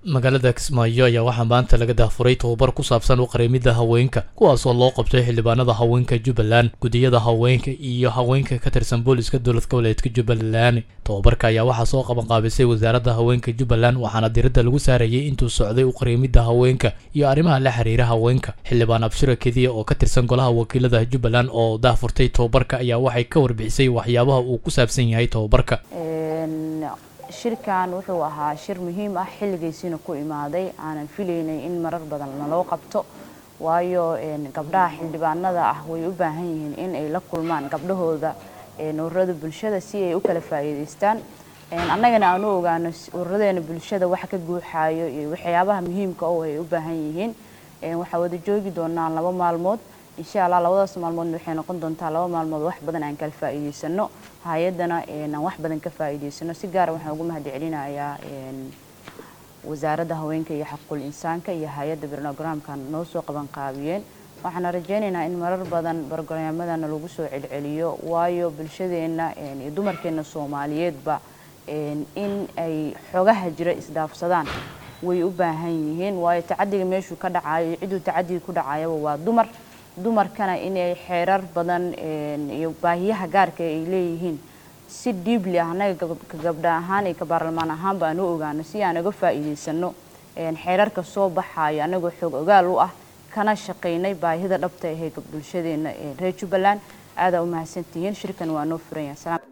magaalada kismaayo ayaa waxaa maanta laga daafuray tobabar ku saabsan uqareemidda haweenka kuwaasoo loo qabtay xildhibaanada haweenka jubbaland gudiyada haweenka iyo haweenka ka tirsan booliska dowlad goboleedka jubbaland tobabarka ayaa waxaa soo qabanqaabisay wasaaradda haweenka jubbaland waxaana diradda lagu saarayay intuu socday uqareemidda haweenka iyo arrimaha la xiriira haweenka xildhibaan abshira kediya oo ka tirsan golaha wakiilada jubbaland oo daafurtay tobabarka ayaa waxay ka warbixisay waxyaabaha uu ku saabsan yahay tobabarka shirkan wuxuu ahaa shir muhiim ah xilligaysiina ku imaaday aanan filaynay in marar badan naloo qabto waayo gabdhaha xildhibaanada ah way u baahan yihiin in ay la kulmaan gabdhahooda ururada bulshada si ay u kala faa'iidaystaan annagana aan u ogaano ururadeena bulshada waxa ka guuxaayo iyo waxyaabaha muhiimka oo ay u baahan yihiin waxaa wada joogi doonaa laba maalmood insha allah labadaas maalmoodna waxay noqon doontaa laba maalmood wax badan aan kala faa'iidaysano hay-adana aan wax badan ka faa'iidaysano si gaara waxaan ugu mahad celinayaa wasaaradda haweenka iyo xaqul insaanka iyo hay-adda brograamkan noo soo qaban qaabiyeen waxaana rajaynaynaa in marar badan brograamyadana lagu soo celceliyo waayo bulshadeenna iyo dumarkeena soomaaliyeedba in ay xogaha jira isdhaafsadaan way u baahan yihiin waayo tacadiga meeshuu ka dhacayo iyo cidduu tacadiga ku dhacayaba waa dumar dumarkana inay xeerar badan iyo baahiyaha gaarka ay leeyihiin si dhiibli ah annaga ka gabdha ahaan iyo ka baarlamaan ahaanba aan u ogaano si aan uga faa'iidaysano xeerarka soo baxaayo annagoo xoog ogaal u ah kana shaqaynay baahida dhabta ahee bulshadeena reer jubbaland aadaa u mahadsantihiin shirkan waa noo furan yahay